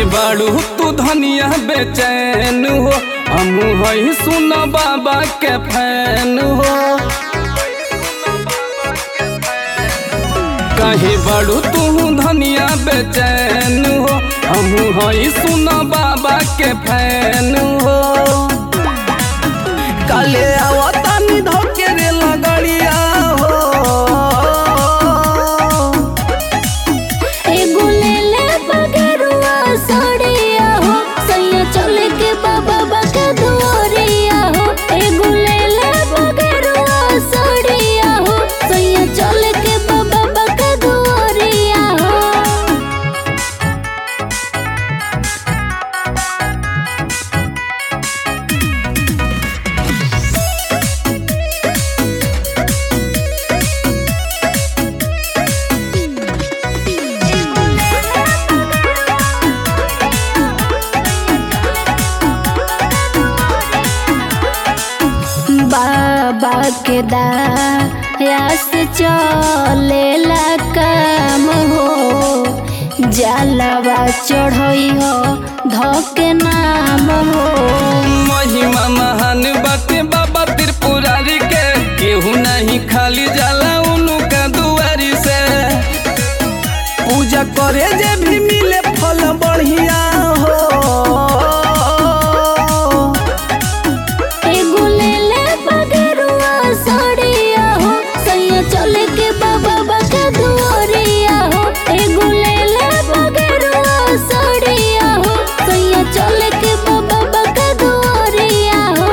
कहे बाड़ू तू धनिया बेचैन हो हम हई सुन बाबा के फैन हो कहे बाड़ू तू धनिया बेचैन हो हम हई सुन बाबा के फैन हो काले आवतानी धोके रे लगड़िया हो एगो ले ले बगरुआ साड़िया हो सैया चले के बाबा बका दुआरिया हो एगो ले ले बगरुआ साड़िया हो सैया चले के बाबा बका दुआरिया हो बाबा के दया से चलेला काम हो जलवा चढ़ई हो धोके नाम हो महिमा महान बाटे बाबा त्रिपुरारी के केहू नहीं खाली जाला उनका दुआरी से पूजा करे जे भी मिले फल बढ़िया हो एगो ले ले बगरुआ साड़िया हो सैया चले के बाबा बका दुआरिया हो एगो ले ले बगरुआ साड़िया हो सैया चले के बाबा बका दुआरिया हो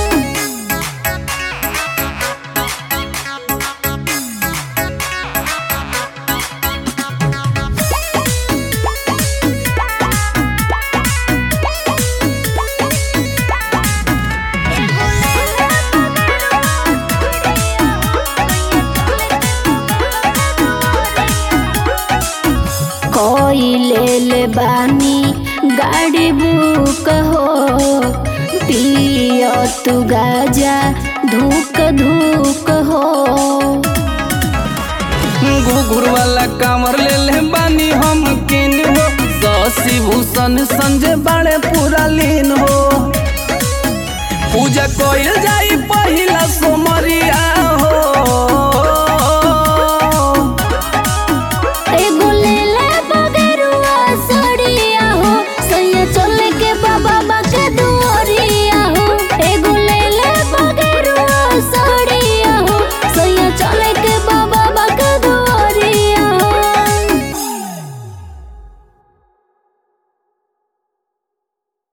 कोई ले ले बानी गाड़ी बुक हो पियो तू गाजा धूक धूक हो घुघुर वाला कांवर ले ले बानी हम किन हो शशि भूषण संजय बाड़े पूरा लीन हो पूजा कइल जाई पहिला सोमरिया